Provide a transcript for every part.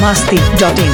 masti.in.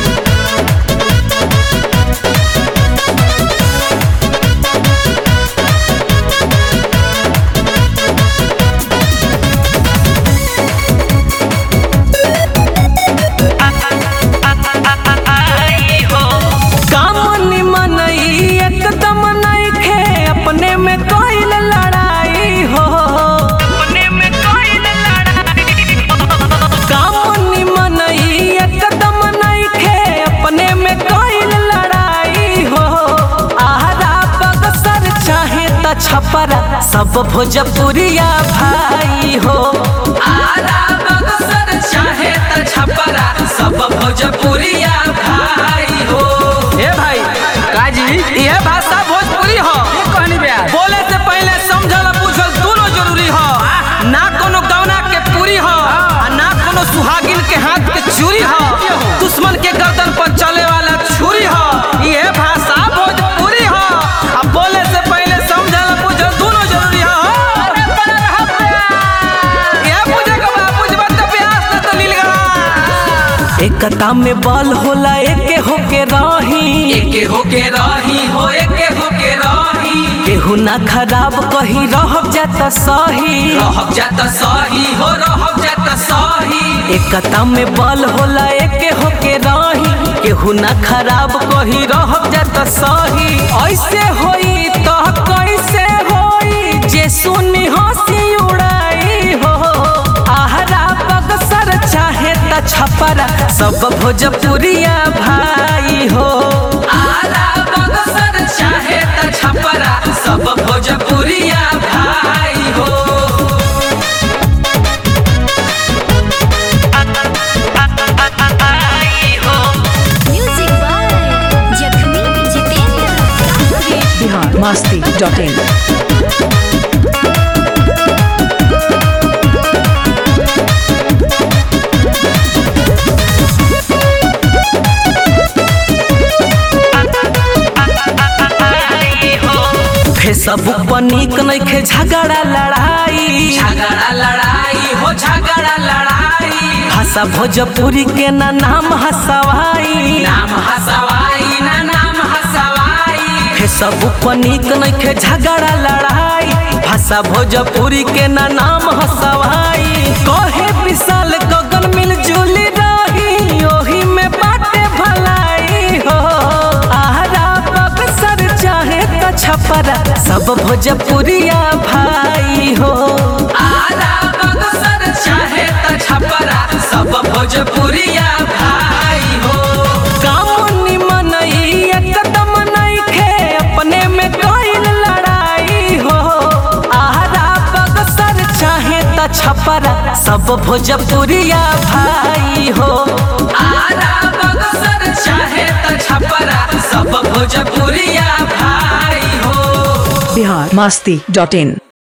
काम निमन ई एकदम नइखे अपने में कइल लड़ाई हो अपने में कइल लड़ाई काम निमन ई एकदम नइखे अपने में कइल लड़ाई हो आहारा बगसर चाहे त छपरा सब भोजपुरिया भाई हो आहारा बगसर चाहे त छपरा सब भोजपुरिया भाई हो ए भाई काजी ये भाषा भोजपुरी हो ये कहनी बे बोले से पहले समझल पूछल दोनों जरूरी हो ना कोनो गौना के पूरी हो आ ना कोनो सुहागिन के हाथ के चूरी हो दुश्मन के गर्दन पर चले वाला छुरी हो ये भाषा भोजपुरी हो अब बोले से पहले समझल पूछल दोनों जरूरी हो ये पूछे के बा पूछबा त प्यास न त लील गला एकता में बल होला एके होके रही एके होके रही हो एके होके रही केहू ना खराब कही रहब जाता सही रहब जाता सही हो रहब जाता सही एकता में बल होला एके होके रही केहू ना खराब कही रहब जाता सही ऐसे होई तो कैसे होई जे सुनी हंसी उड़ाई हो आहरा बगसर चाहे त छपरा सब भोजपुरिया भाई हो आहरा बगसर चाहे त छपरा सब भोजपुरिया भाई हो Music by Jakhmi Jitendra. Bihar masti.in. Facebook पर निक नइखे झगड़ा लड़ाई झगड़ा लड़ाई हो झगड़ा लड़ाई भाषा भोजपुरी के ना नाम हसवाई नाम हसवाई ना नाम हसवाई फेसबुक पर निक नइखे झगड़ा लड़ाई भाषा भोजपुरी के ना नाम हसवाई कहे विशाल गगन मिलजुल रही ओही में बाटे भलाई हो आहरा बक्सर चाहे त छपरा सब भोजपुरिया भाई हो आहरा बक्सर चाहे त छपरा सब भोजपुरिया भाई हो काम निमन ई एकदम नइखे अपने में कइल लड़ाई हो आहरा बक्सर चाहे त छपरा सब भोजपुरिया भाई हो आहरा बक्सर चाहे त छपरा सब भोजपुरिया भाई हो Bihar masti.in.